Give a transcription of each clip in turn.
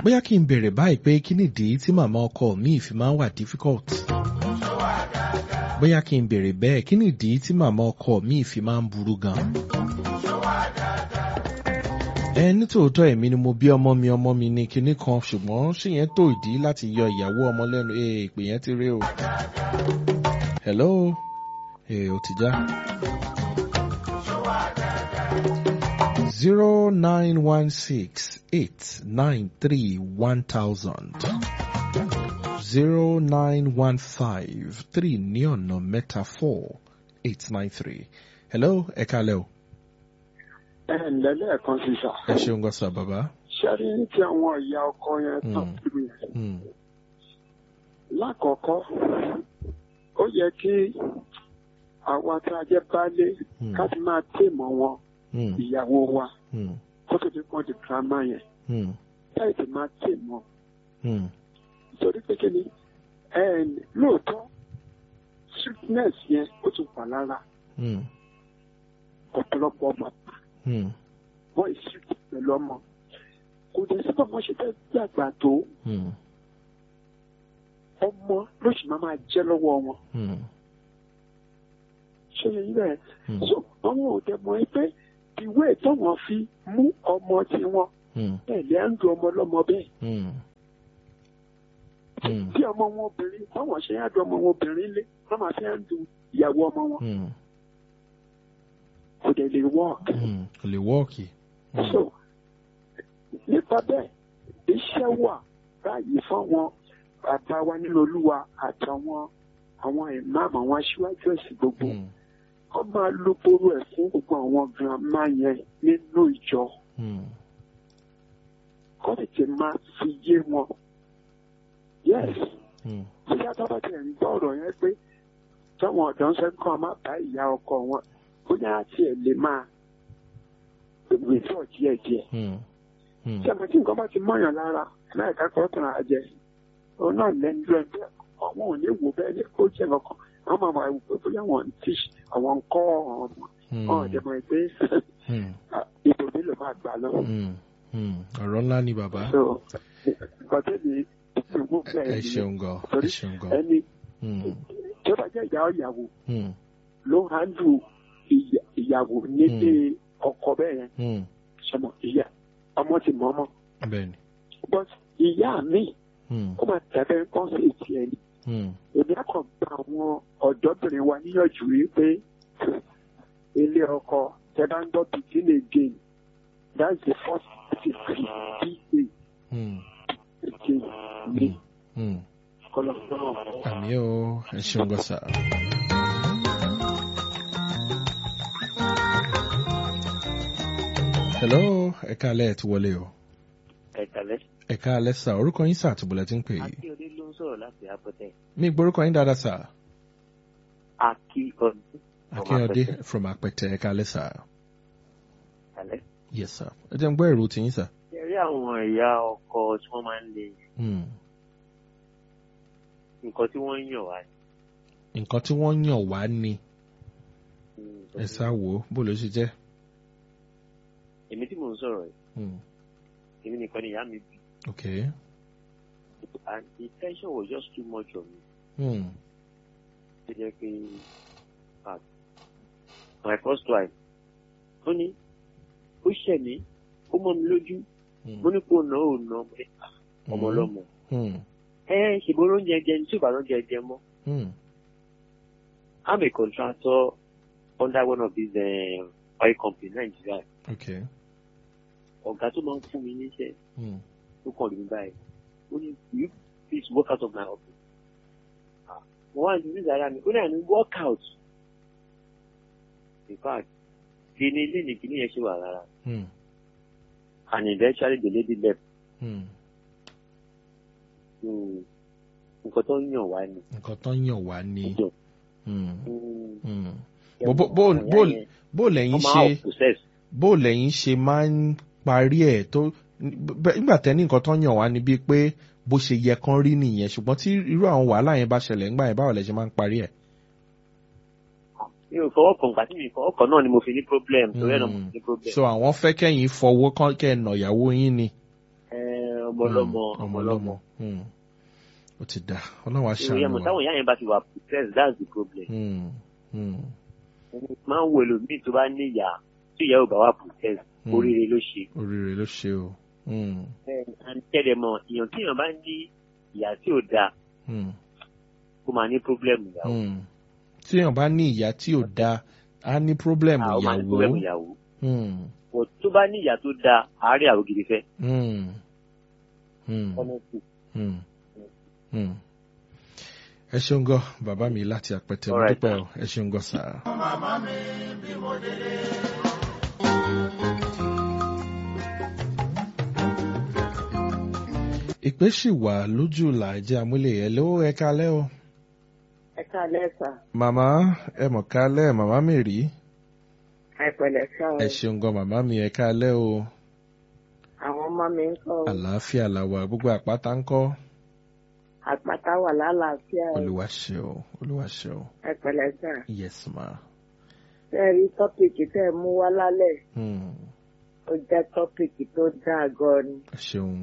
bóyá kí n bèrè báyìí pé kí nìdí tí màmá ọkọ mi fi máa ń wà difficult. bóyá kí n bèrè bẹ́ẹ̀ kí nìdí tí màmá ọkọ mi fi máa ń burú gan. ẹ nítòótọ́ èmi ni mo bí ọmọ mi ọmọ mi ní kinní kan ṣùgbọ́n ṣé yẹn tó ìdí láti yọ ìyàwó ọmọ lẹ́nu ee ìpè yẹn ti rí o. hello ee o ti já. zero nine one six eight nine three one thousand zero nine one five three ní ọ̀nà mẹ́ta four eight nine three. hello ẹ kálẹ̀ o. ẹ ǹlẹ́ lẹ́ẹ̀kan sí sà. ẹ ṣeun gan sa bàbá. ṣẹ́rí ní ti àwọn ìyá ọkọ yẹn tán Mm. kiri yẹn. Hmm. lákọ̀ọ́kọ́ ó yẹ kí àwa tá a jẹ́ baálé Hmm. ká ti máa tèmọ̀ wọn Hmm. ìyàwó wa Hmm. kó tó di pọ́n di girama yẹn Hmm. láì ti máa tèmọ̀ Hmm. nítorí pé kí ni ẹ lóòótọ́ strictness yẹn ó tún wà lára Hmm. ọ̀pọ̀lọpọ̀ ọmọ Hmm. wọ́n strict pẹ̀lú ọmọ kò dẹ̀ sí bọ́mọ ṣe fẹ́ dàgbà tó Hmm. ọmọ ló sì máa máa jẹ́ lọ́wọ́ wọn Hmm. ṣé yẹn bẹ́ẹ̀ Hmm. so àwọn òde mọ̀ ẹ́ pé ìwé ìtọ́wọ̀n fi mú ọmọ tiwọn Hmm. tẹ̀lé à ń du ọmọ lọ́mọ bẹ́ẹ̀ Hmm. Hmm. tí ọmọ wọn obìnrin báwọn ṣe ń du ọmọ wọn obìnrin lé wọ́n máa fi ń du ìyàwó ọmọ wọn Hmm. kò dẹ̀ lè work Hmm. kò lè wọ́ọ̀kì. Hmm. so nípa bẹ́ẹ̀ iṣẹ́ wà báyìí fáwọn bàbá wa nínú olúwa àtàwọn àwọn ìmáàmù àwọn aṣíwájú ẹ̀sìn gbogbo Hmm. wọ́n máa lo boro ẹ̀ fún gbogbo àwọn girama yẹn nínú ìjọ Hmm. kọ́ tètè máa fi yé wọn. yes Hmm. bí adábà tẹ̀ ń gbọ́ ọ̀rọ̀ yẹn pé táwọn ọ̀dọ́ ń sẹ́ kọ́ ọ má bá ìyá ọkọ wọn bóyá àti ẹ̀ lè máa withdraw díẹ̀ díẹ̀. Hmm. Hmm. tí a mọ̀ tí nǹkan bá ti mọ̀yàn lára láìka kọ́ tàn á jẹ òun náà lẹ́nu rẹ̀ bẹ́ẹ̀ àwọn ò ní wò bẹ́ẹ̀ ní kó jẹ́ kankan àwọn máa máa wò pé bóyá wọn ń tíṣ àwọn ń kọ́ ọmọ Hmm. ọ̀hún ọ̀dẹ̀ mọ̀ pé Hmm. ibò mi ló máa gbà lọ. Hmm. Hmm. ọ̀rọ̀ ńlá ni bàbá. so nǹkan tẹ́lẹ̀ ìgbó bẹ́ẹ̀ ẹ ni ṣeun gan. ẹ torí ṣeun gan. ẹni Hmm. tó bá jẹ́ ìyá ìyàwó Hmm. ló ń handle ìyà- ìyàwó nílé ọkọ bẹ́ẹ̀ yẹn Hmm. sọmọ ìyá ọmọ ti mọ ọmọ bẹ́ẹ̀ni. but ìyá mi Hmm. ó máa tẹ̀lé nǹkan sí ètí ẹni Hmm. èmi á kàn gba àwọn ọ̀dọ́bìnrin wa níyànjú yìí pé ilé ọkọ tẹ bá ń gbọ́ begin again that's the first degree ba Hmm. again ní Hmm. kọlọ́kọ́lọ́. àmì ó ẹ ṣeun gan sa. hello ẹ káalẹ́ ẹ ti wọlé o. ẹ̀kálẹ́. ẹ káalẹ́ sà orúkọ yín sà àti bọ̀lẹ̀ tí ń pè yìí. akíọdé ló ń sọ̀rọ̀ láti apẹtẹ. mi gbórúkọ yín dáadáa sà. akíọdé. akínyọ̀dé from apẹtẹ ẹ káalẹ́ sà. ẹ̀kálẹ́. yes sà ẹ jẹ́ ń gbọ́ èrò tiyín sà. ṣe rí àwọn ìyá ọkọ tí wọ́n máa ń le Hmm. nǹkan tí wọ́n ń yàn wá ni. nǹkan tí wọ́n yàn wá ni Mm, ẹ sá wò ó bó ló ṣe jẹ́. èmi tí mò ń sọ̀rọ̀ yìí Hmm. èmi nìkan ni ìyá mi bí okay. and the tension was just too much on me. Hmm. ṣe jẹ́ pé ah, my first wife ó ní ó ṣẹ̀ mí ó mọ́ mi lójú Hmm. mo ní kó nà ó nà mo ní ah, ọmọ ọlọ́mọ Hmm. ẹ ṣèbó oúnjẹ jẹ ní tí ò bá oúnjẹ jẹ mọ́ Hmm. I'm a contractor under one of these uh, oil company in Nigeria. okay. Ọ̀gá tó máa ń fún mi níṣẹ́ Hmm. tó kàn lómi báyìí. Ó ní you please work out of my office. Ah, Mo wá ní ìdílé ara mi, ó ní àní work out. In fact, kí ni ilé ní kíní yẹn ṣe wà rárá. Hmm. And eventually the lady left. Hmm. Hmm, Nǹkan tó ń yàn wá ni. nǹkan tó ń yàn wá ni. Hmm. Hmm, Hmm. ẹ Bó- bó- mọ̀, bó- àwọn bó- ìyá yẹn, bó lẹ́yìn wọ́n máa ṣe out process. bó lẹ́yìn ṣe máa ń parí ẹ̀ tó bẹ́- nígbà tẹ́ni nǹkan tó ń yàn wá ni bíi pé bó ṣe yẹ kán rí nìyẹn ṣùgbọ́n tí irú àwọn wàhálà yẹn bá ṣẹlẹ̀ ńgbà yẹn báwo lẹ ṣe máa ń parí ẹ̀. Mi ò fọwọ́ kàn gbà tí mi fọwọ́ kàn náà ni mo fi ní problem. Torí ẹ̀ náà mo fi ní problem. so àwọn fẹ́ kẹ́yìn fọwọ́ kán kẹ́ ẹ̀ nà ìyàwó yín ni. Ẹ, ọmọ ọlọ́mọ Mm, ọmọ ọlọ́mọ. Mm. ó ti dà ọlọ́run á ìròyìn ẹ̀mọ̀ ṣàánú wa. táwọn ìyá yẹn bá ti wà protest that's the problem. Mm, mm, máa ń wo ẹlòmíì tó bá ní ìyá tí ìyá ò bá wà protest Mm. oríire ló ṣe. oríire ló ṣe o. Mm, tẹ́lẹ̀ mọ̀ èèyàn tí èèyàn bá ní ìyá tí ò dáa mm, kó máa ní problem ìyàwó. mm. tí èèyàn bá ní ìyá tí ò dáa á ní pírọ́blẹ̀mù àwọn máa ní problem ìyàwó. ìyàwó. Mm, but tó bá ní ìyá tó dáa àárẹ̀ àwọn gidi fẹ́. mm, mm, honestly. mm, mm. ẹ ṣeun gan bàbá mi láti àpẹtẹ mo Alright. dúpẹ́ o ẹ ṣeun gan sáà. ìpè sì wà lójú làjẹ amúlẹ̀ ẹ̀ ló ẹ kalẹ́ o. ẹ káalẹ́ sà màmá ẹ mọ̀ kalẹ́ màmá mi rí. ẹ pẹ̀lẹ́ sà o ẹ ṣeun gan màmá mi ẹ kalẹ́ o. àwọn ọmọ mi ń kọ́ àlàáfíà làwà gbogbo àpáta ń kọ́. àpáta wà lálàáfíà o olúwa ṣe o olúwa ṣe o. ẹ pẹ̀lẹ́ sà yes ma. tẹ́ ẹ rí tọ́pìkì tẹ́ ẹ mú wá lálẹ́ Hmm, ó jẹ́ tọ́pìkì tó dáa gan ni ẹ ṣeun.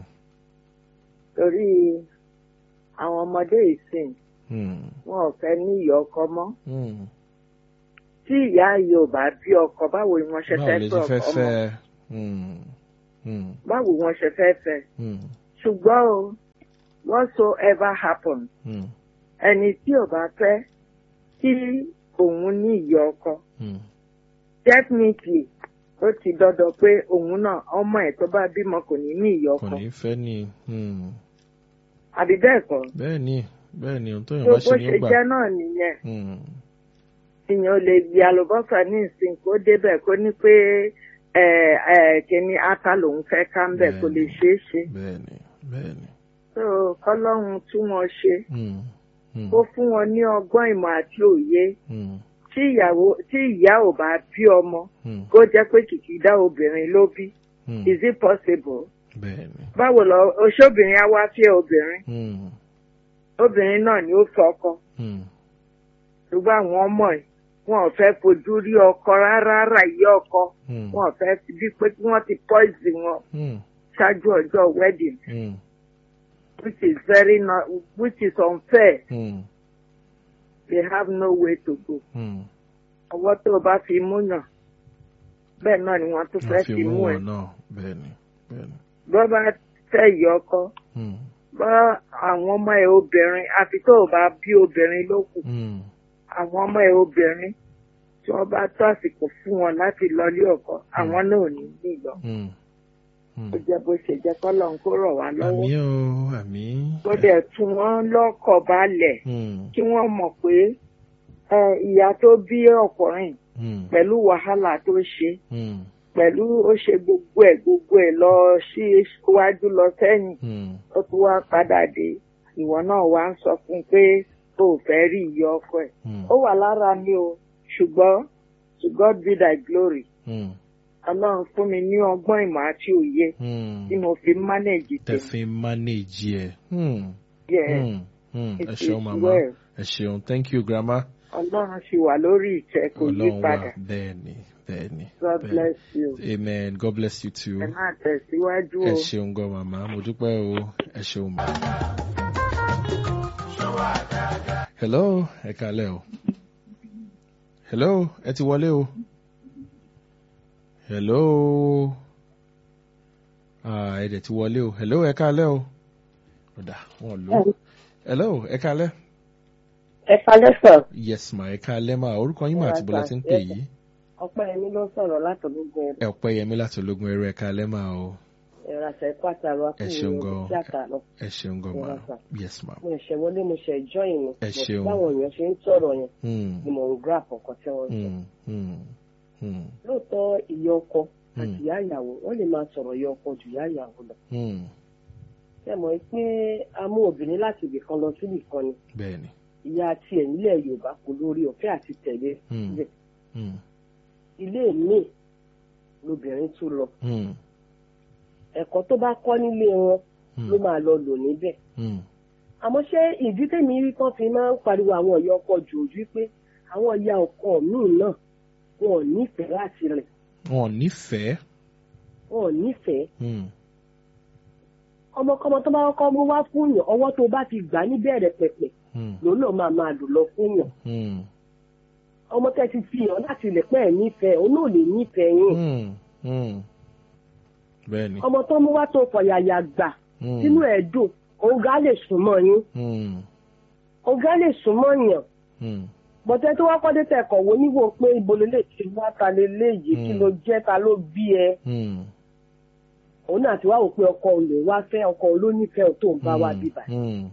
torí àwọn ọmọdé ìsìn Hmm, wọn ò fẹ́ ní ìyá ọkọ mọ́ hmm. tí ìyá yìí ò bá bí ọkọ báwo ni wọ́n ṣe báwo fẹ́ lè fẹ́ ṣe fẹ́ ọmọ fẹ́ Hmm, hmm, báwo wọ́n ṣe fẹ́ fẹ́ hmm, ṣùgbọ́n o whatsoever happen hmm, ẹni tí ò bá fẹ́ kí òun ní ìyá ọkọ hmm. definitely ó ti dandan pé òun náà ọmọ ẹ̀ tó bá bímọ kò ní ní ìyá kò ọkọ ní fẹ́ ni. Hmm. àbí bẹ́ẹ̀ kọ́ bẹ́ẹ̀ ni bẹ́ẹ̀ ni ohun tó yàn tó bá bó ṣe ní ṣe ó gbà. jẹ́ náà nìyẹn Hmm, ìyẹn ò lè gbé àlùbọ́sà ní ìsìn kó débẹ̀ kó ní pé ẹ ẹ kíní ata lòun fẹ́ ká ń bẹ̀ kó lè Bẹ́ẹ̀ni. ṣeé ṣe bẹ́ẹ̀ ni bẹ́ẹ̀ ni. tó kọ́lọ́run tún wọn ṣe Hmm, hmm, kó fún wọn ní ọgbọ́n ìmọ̀ àti òye hmm, tí ìyàwó tí ìyá ò bá bí ọmọ hmm, kó jẹ́ pé kìkìdá obìnrin ló bí hmm. is it possible bẹ́ẹ̀ ni. báwo lọ oṣóbìnrin á wá fẹ́ obìnrin Hmm, obìnrin náà ni ó fẹ́ ọkọ hmm, ṣùgbọ́n àwọn ọmọ ẹ̀ wọn ò fẹ́ fojú rí ọkọ rárá rà yí ọkọ hmm, wọn ò fẹ́ fi bí pé kí wọ́n ti poison wọn hmm, ṣáájú ọjọ́ wedding hmm, which is very not which is unfair hmm, they have no way to go hmm. ọwọ́ tó o bá fi mú yàn bẹ́ẹ̀ náà ni wọ́n tún fẹ́ wọ́n fi fi mú mú ẹ wọn náà bẹ́ẹ̀ ni bẹ́ẹ̀ ni. bọ́ bá fẹ́ yí ọkọ Hmm, bọ́ àwọn ọmọ ẹ̀ obìnrin àfi tó o bá bí obìnrin ló kù hmm, àwọn ọmọ ẹ̀ obìnrin tí wọ́n bá tó àsìkò fún wọn láti lọ ilé ọkọ àwọn náà ò ní bí lọ hmm, hmm. ó jẹ́ bó ṣe jẹ́ kọ́lọ̀ ń kó rọ̀ wá lọ́wọ́ àmì o àmì. tó dẹ̀ tún wọ́n lọ́kọ̀ balẹ̀ Hmm, kí wọ́n mọ̀ pé ẹ, ìyá tó bí ọkùnrin hmm, pẹ̀lú wàhálà tó ṣe hmm, pẹ̀lú ó ṣe gbogbo ẹ̀ gbogbo ẹ̀ lọ sí iwájú lọ sẹ́yìn hmm, ó tún wá padà dé ìwọ náà wá ń sọ fún un pé o ò fẹ́ rí ìyá ọkọ ẹ̀ hmm, ó wà lára mi o ṣùgbọ́n to God be thy glory hmm, ọlọ́run fún mi ní ọgbọ́n ìmọ̀ àti òye hmm. tí mo fi manage tẹ tèmi fi manage ẹ. Hmm, yeah hmm, hmm. it ẹ is ṣeun màmá well ẹ ṣeun thank you grandma. ọlọ́run sì wà lórí ìtẹ́ kò yí ọlọ́run padà wà bẹ́ẹ̀ ni bẹ́ẹ̀ ni. God bẹ́ẹ̀ ni. bless you amen god bless you too. ẹ máa tẹ̀síwájú ẹ o. ṣeun gan màmá mo dúpẹ́ o ẹ ṣeun mà. hello ẹ kalẹ́ o hello ẹ ti wọlé o hello ah ẹ dẹ̀ ti wọlé o hello ẹ kalẹ́ o ọ̀dà wọn lò ó hello ẹ kalẹ́ ẹ kalẹ́ sọ yes ma ẹ kalẹ́ ma orúkọ yín mà àti bọ́lá ti ń pè yìí ọpẹ́ yẹmí ló sọ̀rọ̀ látọ̀gbọ́gbọ́ ẹ ọpẹ́ yẹmí láti ológun ẹrú ẹ kalẹ́ ma o ẹ̀rọ àṣẹ pàtàkì wa Ẹ ṣeun gan. tíátà lọ. ẹ ṣeun gan ma Yes, sir. yes ma. mo ṣẹ̀ wọlé mo ṣẹ̀ join ni Ẹ But ṣeun. báwọn èèyàn ṣe ń sọ̀rọ̀ yẹn Hmm. ni mò ń grab ọkọ̀ tí wọ́n ń sọ. Hmm. Hmm. Hmm. lóòótọ́ ìyá ọkọ Hmm. àti ìyá ìyàwó wọ́n lè máa sọ̀rọ̀ ìyá ọkọ ju ìyá ìyàwó lọ. Hmm. ṣé mọ̀ pé a mú obìnrin láti ibì kan lọ síbì kan ni bẹ́ẹ̀ni. ìyá tiẹ̀ nílẹ̀ yorùbá kò lórí ọ̀fẹ́ àti tẹ̀lé Hmm. síbẹ̀. Hmm. ilé míì lobìnrin tún lọ Hmm. ẹ̀kọ́ tó bá kọ́ nílé wọn Hmm. ló máa lọ lò níbẹ̀. Hmm. àmọ́ ṣé ìdí tèmi rí tán fi máa ń pariwo àwọn ìyá ọkọ jù ojú pé àwọn ìyá ọkọ míì náà wọn ò nífẹ̀ẹ́ láti rìn wọn ò nífẹ̀ẹ́. wọn ò nífẹ̀ẹ́ Hmm. ọmọkọ́mọ tó bá kọ́kọ́ mú wá fún yàn ọwọ́ tó bá ti gbà níbẹ̀rẹ̀ pẹ̀pẹ̀ Hmm. lòun náà máa máa lò lọ fún yàn Hmm. ọmọ tẹ́ ti fi hàn láti lè pẹ́ ẹ̀ nífẹ̀ẹ́ òun náà lè nífẹ̀ẹ́ yín Hmm. Hmm. Bẹ́ẹ̀ni. ọmọ tó mú wá tó fọ̀yàyà gbà Hmm. sínú ẹ̀ dùn òun gá lè súnmọ́ yín Hmm. òun gá lè súnmọ́ yàn Hmm. bọ̀tẹ́ tó wá kọ́dé tẹ̀kọ̀ wo níwò pé ibo lè lè ti wá ta lè léyìí kí Mm. ló jẹ́ ta ló bí ẹ Hmm. òun náà ti wá wò pé ọkọ òun lè wá fẹ́ ọkọ òun ló nífẹ̀ẹ́ tó ń bá wa Hmm. bíbà Hmm.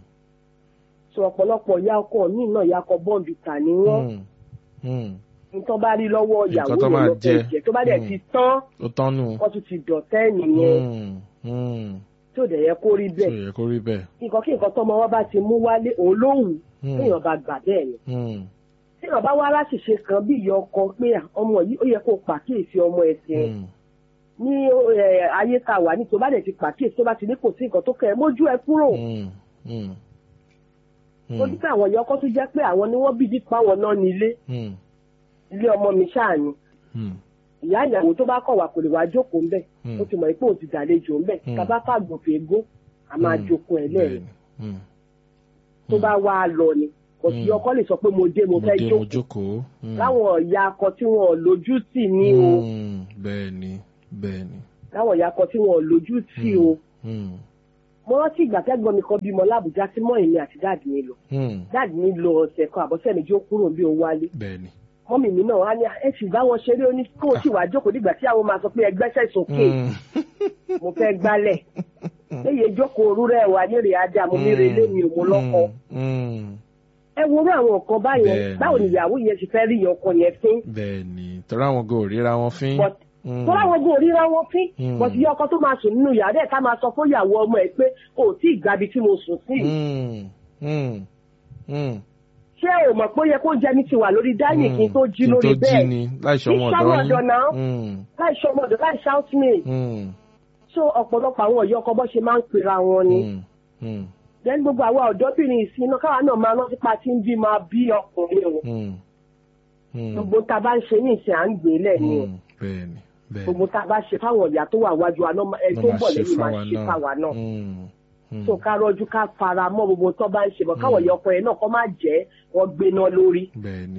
so ọ̀pọ̀lọpọ̀ ìyá ọkọ míì náà ìyá ọkọ bọ́ǹbì tà ní wọ́n Hmm. Hmm. nǹkan bá rí lọ́wọ́ ìyàwó Nǹkan tó yẹn máa ló fẹ́ jẹ. jẹ tó bá dẹ̀ Mm. ti tán Ó tán nù. wọ́n tún ti dọ̀tẹ́ nìyẹn Hmm. Hmm. tí ò dẹ̀ yẹ kó rí Ṣé bẹ́ẹ̀ ó yẹ kó rí bẹ́ẹ̀? nǹkan kí nǹkan tọmọ wọn bá ti mú wálé òun ló wù Hmm. téèyàn bá gbà bẹ́ẹ̀ ni Hmm. téèyàn bá wá láṣìṣe kan bí ìyá ọkọ pé à, ọmọ yìí ó yẹ kó pàkíyèsí ọmọ ẹ̀sìn Hmm. ní ẹ, ayé tá a wà ní tó bá dẹ̀ ti pàkíyèsí tó bá ti ní kò sí nǹkan tó kẹ́ ẹ mójú ẹ kúrò Hmm. Hmm. Hmm. ó dípẹ́ àwọn ìyá ọkọ tó jẹ́ pé àwọn ni wọ́n bí dípò àwọn náà nílé Hmm. ilé ọmọ mi ṣáà ni Hmm. ìyá ìyàwó tó bá kọ̀ wá kò lè wá jókòó ńbẹ̀ Hmm. ó ti mọ̀ pé òun ti dàlejò ńbẹ̀ Hmm. tàbá fàgbọ̀n fèégó a máa Hmm. jókòó ẹ̀ lẹ́yìn Bẹ́ẹ̀ni. Hmm. tó bá wá lọ ni kò sí Hmm. ọkọ lè sọ pé mo dé mo Mo fẹ́ dé mo jókòó jókòó. Hmm. láwọn ìyá akọ tí wọn ò lójú tì ní o Hmm. Bẹ́ẹ̀ni. Bẹ́ẹ̀ni. láwọn ìyá akọ tí wọn ò lójú tì o Hmm. mo rántí ìgbà tẹ́gbọ́n mi kan bímọ lábùjá tí mọ́ èmi àti dáàdì mi lọ Hmm. dáàdì mi lọ ọ̀sẹ̀ kan àbọ̀sẹ̀ méjì ó kúrò bí ó wálé Bẹ́ẹ̀ni. mọ́mì mi náà wá ní ẹ sì bá wọn ṣeré oní kó o sì wá jókòó nígbà tí àwọn máa sọ pé ẹgbẹ́sẹ̀ sókè Hmm. mo fẹ́ gbálẹ̀ léyè jókòó orúrẹ́ wà nírè ajá mo ní relé mi ò mo lọ́kọ Hmm. ẹ worú àwọn nǹkan báyẹn Bẹ́ẹ̀ni. báwo ni ìyàwó yẹn ti fẹ́ rí ọkọ yẹn fín Bẹ́ẹ̀ni. Torí àwọn go ríra wọn fín. but Hmm. tó láwọn gbọ́ ríra wọn fín Mm. but ìyá ọkọ tó máa sùn nínú yàrá ẹ̀ ká máa sọ fún ìyàwó ọmọ ẹ̀ pé o ò tí ì gbabi tí mo sùn sí Hmm. Hmm. Hmm. ṣé o mọ̀ pé ó yẹ kó jẹ́ ní ti wà lórí dáyìn kí n tó jí Kí n lórí tó jí bẹ́ẹ̀ ni láì ṣọmọ Kí ọ̀dọ́ ṣọmọ ọ̀dọ̀ náà? Hmm. láì ṣọmọdọ̀ láì shoutmate Hmm. so ọ̀pọ̀lọpọ̀ àwọn ìyá ọkọ bọ́ ṣe máa ń pera wọn ni Hmm. Hmm. then gbogbo àwa ọ̀dọ́bìnrin ìsìn náà káwa náà máa rántí pa tí ń bí máa bí ọkùnrin o Hmm. Hmm. gbogbo tá a bá ń ṣe ní ìsìn à ń gbé lẹ̀ ni o Hmm. Bẹ́ẹ̀ni. Bẹ́ẹ̀ni. gbogbo tá a bá ṣe fáwọn ìyá tó wà wájú wa náà ẹ tó ń bọ̀ lẹ́yìn máa ṣe fáwa náà Hmm. Hmm. so ká rọjú ká fara mọ́ gbogbo tó bá ń ṣe bọ̀ káwọn ìyá ọkọ yẹn náà kọ́ máa jẹ́ wọ́n gbéná lórí Bẹ́ẹ̀ni.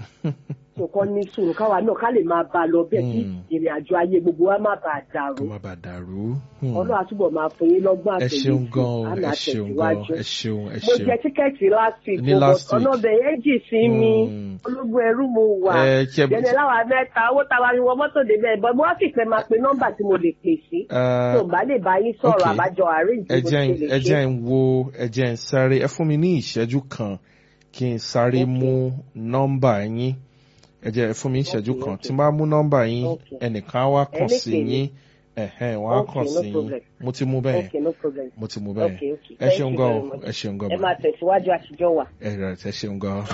so kọ́ ní sùúrù káwa náà ká lè máa bá a lọ bẹ́ẹ̀ kí Mm. ìrìn àjò ayé gbogbo wa má bàa dàrú Kó má bàa dàrú. Hmm. ọlọ́run àtúbọ̀ máa fún yín lọ́gbọ́n Ẹ àtẹ̀yìn ṣeun gan o. àmì Ẹ ṣeun gan o. àtẹ̀síwájú Ẹ ṣeun. Ẹ mo ṣeun. jẹ tíkẹ́ẹ̀tì last week Ní o, last but ọ̀nà week. ọbẹ̀ yẹn jì sí mi Mm. ológun ẹrú mo wà Ẹ ṣe- jẹ́ni láwa mẹ́ta owó táwa ni wọ́n mọ́tò débẹ̀ bọ́ mo wá sì fẹ́ máa pe nọ́mbà tí mo lè pè sí Eh, tó bá lè bá yín sọ̀rọ̀ okay. àbájọ àárín ẹ ìdìbò jẹ́ ṣe n- lè ẹ ṣe jẹ́ ń wo ẹ jẹ́ ń sáré ẹ fún mi ní ìṣẹ́jú kan kí n sáré Okay. mú nọ́mbà yín ẹ jẹ́ ẹ fún mi ní ìṣẹ́jú Okay, kan okay. tí n bá mú nọ́mbà yín Okay. ẹnìkan á wá kàn Ẹni sí pè mí. yín ẹ̀hẹ́n wọ́n á Okay, kàn no sí yín problem. mo ti mú bẹ́ẹ̀ okay no problem mo ti mú bẹ́ẹ̀ Okay, okay. ẹ Thank ṣeun you gan very o much. ẹ ṣeun gan ẹ ma máa tẹ̀síwájú àtijọ́ wa. ẹ rẹ̀ ẹ ṣeun gan.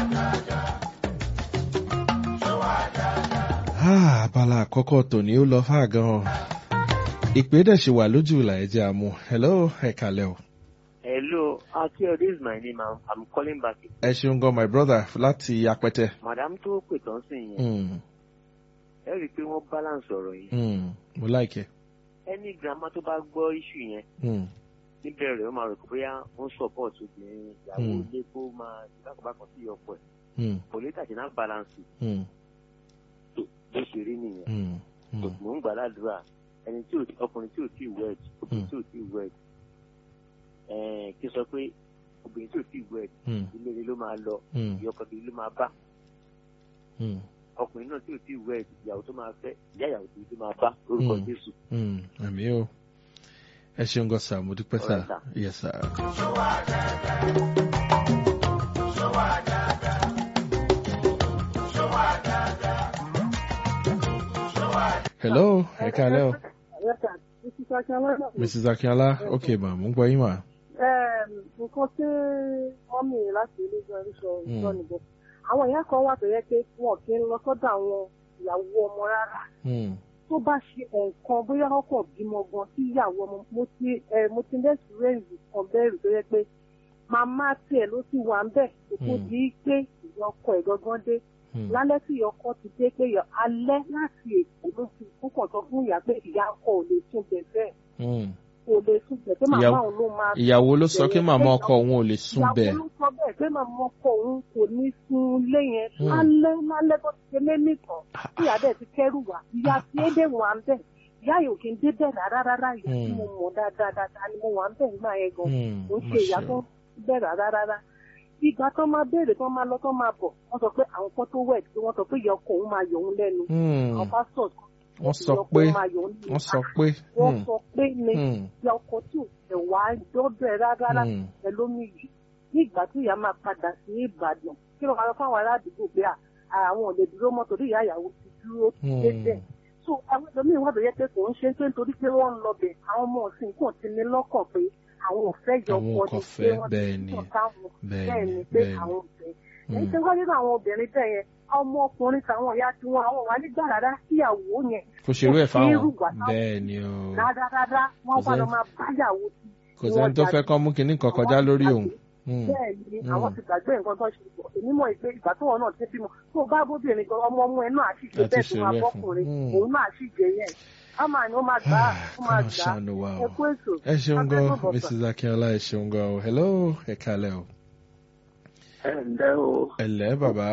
Ah, abala àkọ́kọ́ tòní ó lọ fà gan-an ìpè dẹ̀ ṣe wà lójú ìlà ẹ̀jẹ̀ àmú hello ẹ kàlẹ́ o. Hello, Akio, this is my name. I'm, I'm calling back. ẹ ṣeun gan my brother láti apẹtẹ. Madam tó pè tán sí yẹn, Mm, ẹ rí i pé wọ́n balance ọ̀rọ̀ yìí. mm, mo like Ẹni grandma tó bá gbọ́ issue yẹn, mm, níbẹ̀rẹ̀ ó máa rò pé bóyá ó ń support obìnrin ìyàwó Hmm. ilé kó máa bákanbákan sí ọkọ ẹ̀. mm, Kò lè tàjẹ́ náà balance mm, tó bó ṣe rí nìyẹn. mm, Kò mm, mò ń gbàdúrà ẹni tí ò ọkùnrin tí ò tí ì wed obìnrin Hmm. tí ò tí ì wed ẹ̀ẹ́n kí sọ pé obìnrin tí ò tí ì wed mm, ilé ni ló máa lọ mm, ìyọkọ kiri ló máa bá mm, ọkùnrin náà tí ò tí ì wed ìyàwó tó máa fẹ́ ìyá ìyàwó kiri ló máa bá lórúkọ Hmm. Jésù. mm. àmì o ẹ ṣeun gan sir mo dúpẹ́ sir Alright, sir. yes sir. hello ẹ kàlẹ́ o mrs akínọlá ok ma mo ń gbọ́ yín mà. nǹkan tí wọ́n mì láti ilé ìjọ oríṣọ Mm. ìjọ nìbọn àwọn ìyá kan wà tó yẹ pé wọn kì í lọ sọ́dọ̀ àwọn ìyàwó ọmọ rárá Mm, tó bá ṣe nǹkan bóyá ọkọ bímọ gan sí ìyàwó ọmọ mo ti ẹ mo ti lẹ́sìrẹ́ǹsì kan bẹ́ẹ̀rù tó yẹ pé màmá tiẹ̀ ló ti wà ń bẹ̀ kó tó Mm. di pé ìyá ọkọ ẹ̀ gangan dé mm, lálẹ́ tí ìyá ọkọ ti dé pé ìyá- alẹ́ láti èkó ló ti kúkọ̀ sọ fún ìyá pé ìyá ọkọ ò lè tún bẹ̀ bẹ́ẹ̀ mm, kò lè sùn bẹ̀ pé màmá Ìyàwó- òun ló máa ìyàwó ló sọ pé bẹ̀rẹ̀ màmá pé ọkọ òun ò lè sùn ìyàwó bẹ́ẹ̀. ló sọ bẹ́ẹ̀ pé màmá ọkọ òun kò ní sun ilé yẹn Hmm. lálẹ́ lálẹ́ tó ti ṣe lé nìkan tí ìyá dẹ̀ ti kẹ́rù wá ìyá tí é dé wà ń bẹ̀ ìyá yìí ò kí ń dé bẹ̀ rárá rárá ìyá tí Hmm. mo mọ̀ dáadáa dáadáa ni mo wà ń bẹ̀ nígbà yẹn gan Hmm, kò ń má ṣe ìyá ṣe tó o. bẹ̀ rárá rárá ìgbà tó máa béèrè tó máa lọ tó máa bọ̀ wọ́n sọ pé àwọn kan tó wẹ̀ tí wọ́n sọ pé ìyá ọkọ òun máa yọ òun lẹ́nu Hmm, àwọn pásítọ̀ wọ́n sọ pé wọ́n sọ pé. wọ́n hmm, sọ pé ní hmm, ìyá ọkọ tí ò tẹ̀ wá dọ́dọ̀ ẹ̀ rárá hmm, pẹ̀lú omi yìí ní ìgbà tí ìyá máa padà sí ìbàdàn kí ló máa lọ fáwọn ará àdúgbò pé à, àwọn ò lè dúró mọ́ torí ìyá ìyàwó ti dúró dédé hmm. so àwọn ẹlòmíín wà tó yẹ pé kò ń ṣe pé nítorí pé wọ́n ń lọ bẹ̀ àwọn ọmọ ọ̀sìn kò ti ní lọ́kàn pé àwọn ò fẹ́ yọ Àwọn ọkọ kò ni pé fẹ́, wọ́n bẹ́ẹ̀ ti ni, sọ táwọn bẹ́ẹ̀ bẹ́ẹ̀ ni, ni pé bẹ́ẹ̀ ni. àwọn ò fẹ́ Hmm. èyí tí wọ́n nínú àwọn obìnrin bẹ́ẹ̀ yẹn ọmọ ọkùnrin tàwọn ìyá tí wọn àwọn wà nígbà rárá síyàwó yẹn kò ṣerú ẹ̀ kò ṣe é rù fáwọn wá táwọn bẹ́ẹ̀ ni o rárára wọ́n Kò wá lọ sẹ́ni- máa báyàwó tí kò sẹ́ni tó fẹ́ kán mú kinní kan kọjá lórí òun. Hmm, bẹ́ẹ̀ ni Mm. àwọn ti gbàgbé nǹkan tó ṣe bọ̀ èmi mọ̀ pé ìgbà tó wọn náà ti bímọ tó o bá bóbìnrin gan ọmọ ọmọ ẹ náà sì ṣe Àti bẹ́ẹ̀ tó máa ṣeré fún. bọ́kùnrin Mm. òun náà sì jẹ yẹn á máa ní ó máa gbà á ó máa kọ́nà gbà á ṣàánú wa ẹ o. kú èso ẹ ṣeun gan Abẹ́rẹ́ bọ̀bọ̀. mrs akínọlá ẹ ṣeun gan o hello ẹ kalẹ o ẹ ǹlẹ́ o ẹlẹ bàbá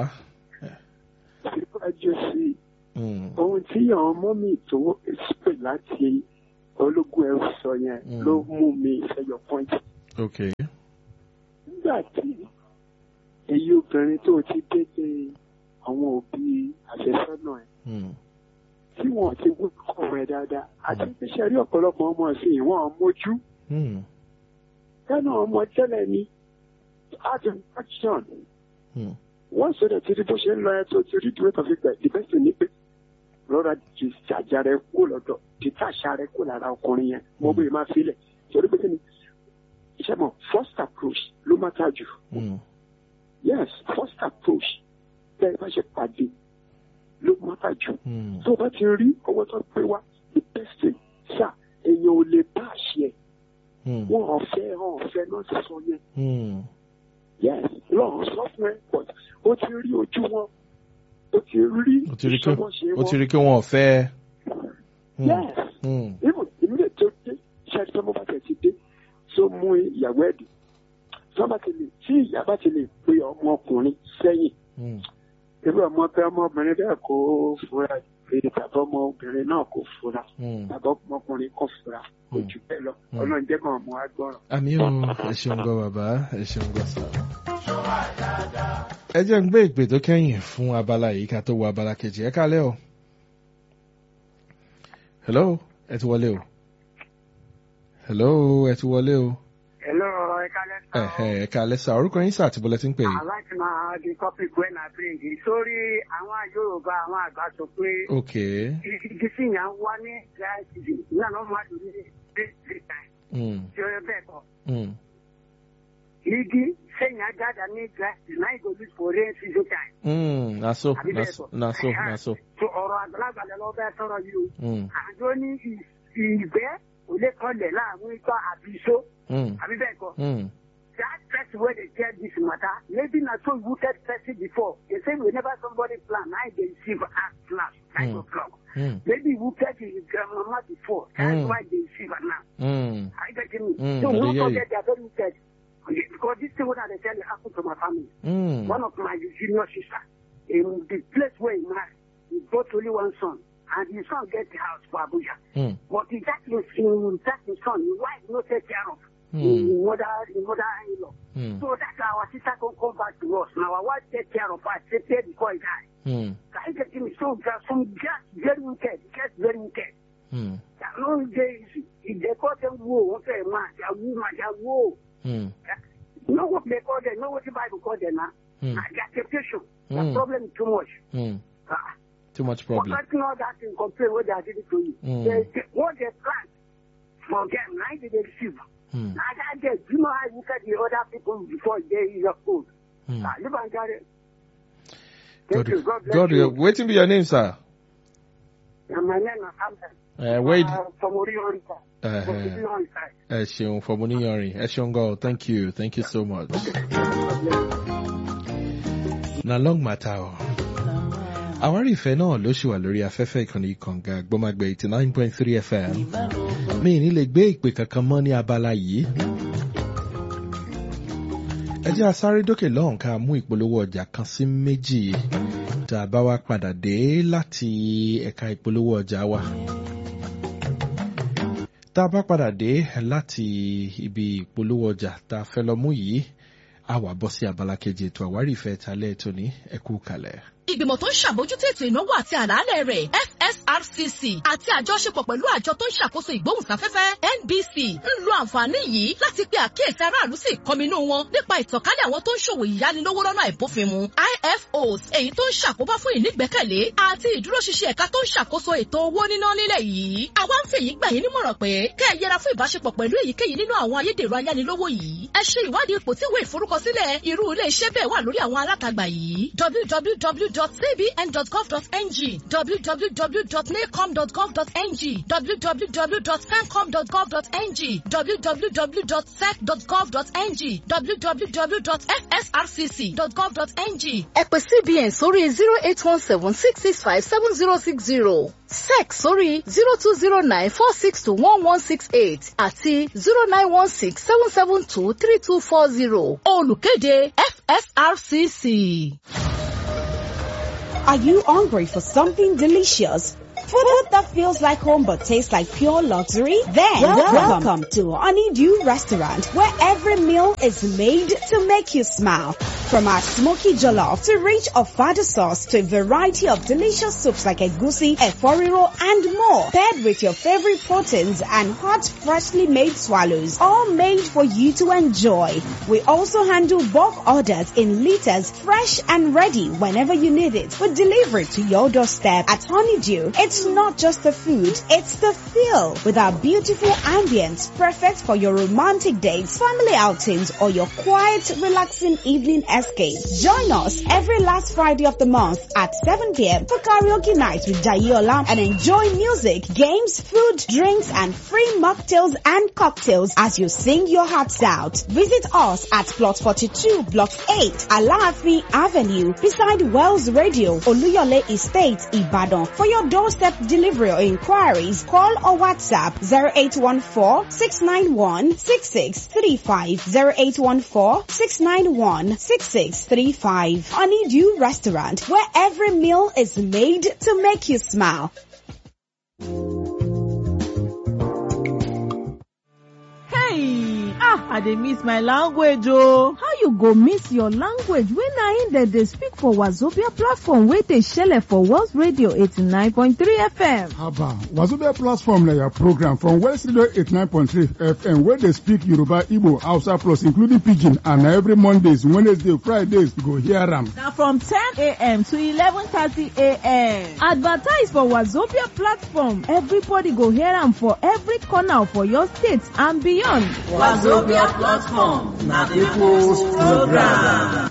síwájú sí i Hmm, ohun tí àwọn mọ́mì tó pè láti ológun ẹrù sọ yẹn Mm. ló mú mi ṣẹyọ pọ́ǹtì. ok nígbà tí èyí obìnrin tó ti dédé àwọn òbí àfẹ́sọ́nà ẹ̀ Hmm, tí wọ́n ti wú kọ̀ rẹ̀ dáadáa àti iṣẹ́ rí ọ̀pọ̀lọpọ̀ ọmọ ọ̀sìn ìwọ̀n mójú hmm, lẹ́nu ọmọ tẹ́lẹ̀ ni art and action hmm, wọ́n sọ̀rọ̀ tí bó ṣe ń lọ ẹ tó ti rí ìdúró kan fi gbẹ̀ ìbẹ́sẹ̀ ní pé rọra ti jàjà rẹ kó lọ́dọ̀ títà àṣà rẹ kó lára ọkùnrin yẹn mo bóyá máa filẹ̀ torí pé kí ni iṣẹ́ mọ̀ first approach ló má ta jù hmm, yes first approach bẹ́ẹ̀ bá ṣe pàdé ló má ta jù hmm, tó o bá ti rí ọwọ́ tó pé wá the best thing sá èèyàn ò lè bá àṣẹ hmm, wọn ọ̀fẹ́ ọ̀fẹ́ náà ti sọ yẹn hmm, yes lọ́run sọ fún ẹ but ó ti rí ojú wọn ó ti rí ó ti rí pé ìṣọwọ́ṣe ó ti wọn rí pé wọn ò fẹ́. Hmm, yes hmm, even ìmúlẹ̀ tó dé ṣáàtì tó mọ́ bá tẹ̀ ti dé tó mú ìyàwó ẹ̀dì tó bá ti lè tí ìyá bá ti lè pe ọmọkùnrin sẹ́yìn hmm, irú ọmọ bẹ́ẹ̀ ọmọbìnrin bẹ́ẹ̀ kó fura pé tàbí ọmọbìnrin náà kò fura hmm. tàbí ọmọkùnrin kò fura kò Hmm. jù bẹ́ẹ̀ lọ Hmm. ọlọ́run jẹ́ kàn mú agbọ́ràn. àmì ò ẹ ṣeun gan bàbá ẹ ṣeun gan sá. ẹ jẹ́ ń gbé ìpè tó kẹ́yìn fún abala yìí ká tó wọ abala kejì ẹ kálẹ̀ o. hello ẹ ti wọlé o. hello ẹ ti wọlé o. Hello, ẹ̀ka lẹ́sà. ẹ̀hẹ̀ ẹ kálẹ̀ sá orúkọ yín sá àti bọ́lẹ̀ tí ń pè yìí. Aláìsí máa di topic when I bring it. Sórí àwọn Yorùbá àwọn àgbà sọ pé ok igi sí yàn wá ní láìsí náà ló máa dùn ní bíi time. hmm, Ṣé o bẹ́ẹ̀ kọ́? hmm, Igi sẹ́yìn ajáda ní gíláàsì náà ìgò lose for rain season time. hmm, na so Àbí na bẹ́ẹ̀ so kọ́? na so na so. So ọ̀rọ̀ àgbàlagbà lọ bẹ́ẹ̀ sọ̀rọ̀ yìí o. Hmm, Àjọ ní ì- ìgbẹ́ kò lè kọlẹ̀ láàrin ikọ́ àbí iṣó. hmm, Àbí bẹ́ẹ̀ kọ́? hmm, that person where they tell this matter, maybe not so rooted person before. They say whenever somebody plan, now they receive act plan, nine Hmm. o'clock. hmm, Maybe rooted his grandmama before. That's Hmm. why they receive it now. hmm, I get me. Hmm, so I we dey don't hear forget they are very rooted. Okay, Because this thing what they tell you happened to my family. hmm, One of my junior sister, in the place where he married, he got only one son. And his son get the house for Abuja. hmm, But he that is in that his son, his wife no take care of. Hmm. His mother, his mother-in-law. hmm, So that's why our sister can come back to us. Now our wife take care of us, take care before he die. hmm, Can you get me? So there's some just very wicked, just very wicked. hmm, That no days, if they call them woe, what they man, they are woman, they are woe. hmm, You know what they call them? Know what the Bible call them now? Hmm. Uh, their temptation. The Hmm. problem is too much. hmm. Uh, Too much but problem. let's not that and complain what they are doing to you. Hmm. They, they, what they plan for them, now they receive. Hmm, Now that they, you know how you look at the other people before they is your food. hmm. Ah, live and carry. Thank God, you. God bless God, you. waiting be your name, sir. And my name is Hamza. Uh, wait. Uh, from Orienta. Uh, From Illinois side. ẹ ṣeun for money yanrin ẹ ṣeun gan thank you thank you so much. na long matter o. àwárí ìfẹ́ náà ló ṣì wà lórí afẹ́fẹ́ ìkànnì kànga gbọ́mágbé eighty nine point three fm mi ní lè gbé ìpè kankan mọ́ ní abala yìí. ẹ jẹ́ a sáré dókè lọ́hùn ká mú ìpolówó ọjà kan sí méjì tá a bá wá padà dé láti ẹ̀ka ìpolówó ọjà wa. tá a bá padà dé láti ibi ìpolówó ọjà tá a fẹ́ lọ mú yìí a wà bọ́ sí abala kejì ètò àwárí ìfẹ́ talẹ́ tòní ẹ kú kalẹ̀. ìgbìmọ̀ tó ń ṣàbójútó ètò ìnáwó àti àlàálẹ̀ rẹ̀ FSRCC àti àjọṣepọ̀ pẹ̀lú àjọ tó ń ṣàkóso ìgbóhùnsáfẹ́fẹ́ NBC ń lo àǹfààní yìí láti pe àkíyèsí aráàlú sí ìkọminú wọn nípa ìtànkálẹ̀ àwọn tó ń ṣòwò ìyánilówó lọ́nà àìbófinmu IFOs èyí tó ń ṣàkóbá fún ìnígbẹ́kẹ̀lé àti ìdúróṣinṣin ẹ̀ka tó ń ṣàkóso ètò owó níná nílẹ̀ yìí àwa ń fèyí gbà yín nímọ̀ràn pé kẹ́ ẹ yẹra fún ìbáṣepọ̀ pẹ̀lú èyíkéyìí nínú àwọn ayédèrú ayánilówó yìí ẹ ṣe ìwádìí ipò tí ìwé ìforúkọsílẹ̀ irú ilé iṣẹ́ bẹ́ẹ̀ wà lórí àwọn alátagbà yìí www.cbn.gov.ng www.nacom.gov.ng www.fencom.gov.ng www.sec.gov.ng www.fsrcc.gov.ng ẹ pè cbn sórí zero eight one seven six six five seven zero six zero sec sórí zero two zero nine four six two one one six eight àti zero nine one six seven seven two three two four zero olùkéde fsrcc. Are you hungry for something delicious? Food that feels like home but tastes like pure luxury? Then welcome, welcome to Honeydew Restaurant where every meal is made to make you smile. From our smoky jollof to rich ofada sauce to a variety of delicious soups like egusi, eforiro and more. Paired with your favorite proteins and hot freshly made swallows. All made for you to enjoy. We also handle bulk orders in liters fresh and ready whenever you need it. We deliver it to your doorstep at Honeydew. It's not just the food, it's the feel with our beautiful ambience perfect for your romantic dates, family outings or your quiet, relaxing evening escape. Join us every last Friday of the month at 7 p.m. for karaoke night with Jayola and enjoy music, games, food, drinks and free mocktails and cocktails as you sing your hearts out. Visit us at plot 42 block 8 Alaafin Avenue beside Wells Radio Oluyole Estate Ibadan. For your doorstep delivery or inquiries, call or WhatsApp 0814-691-6635 0814-691-6635 Honeydew Restaurant where every meal is made to make you smile. Hey! Ah, I dey miss my language oh. How you go miss your language when na im dem dey speak for Wazobia platform wey dey shele for Wells Radio 89.3 FM? Haba, Wazobia platform na your program from West Radio 89.3 FM wey dey speak Yoruba, Igbo, Hausa plus including Pidgin and na every Mondays, Wednesday, Fridays you go hear am. Na from 10 a.m. to 11:30 a.m. Advertise for Wazobia platform. Everybody go hear am for every corner for your state and beyond. Wazobia platform na people's program.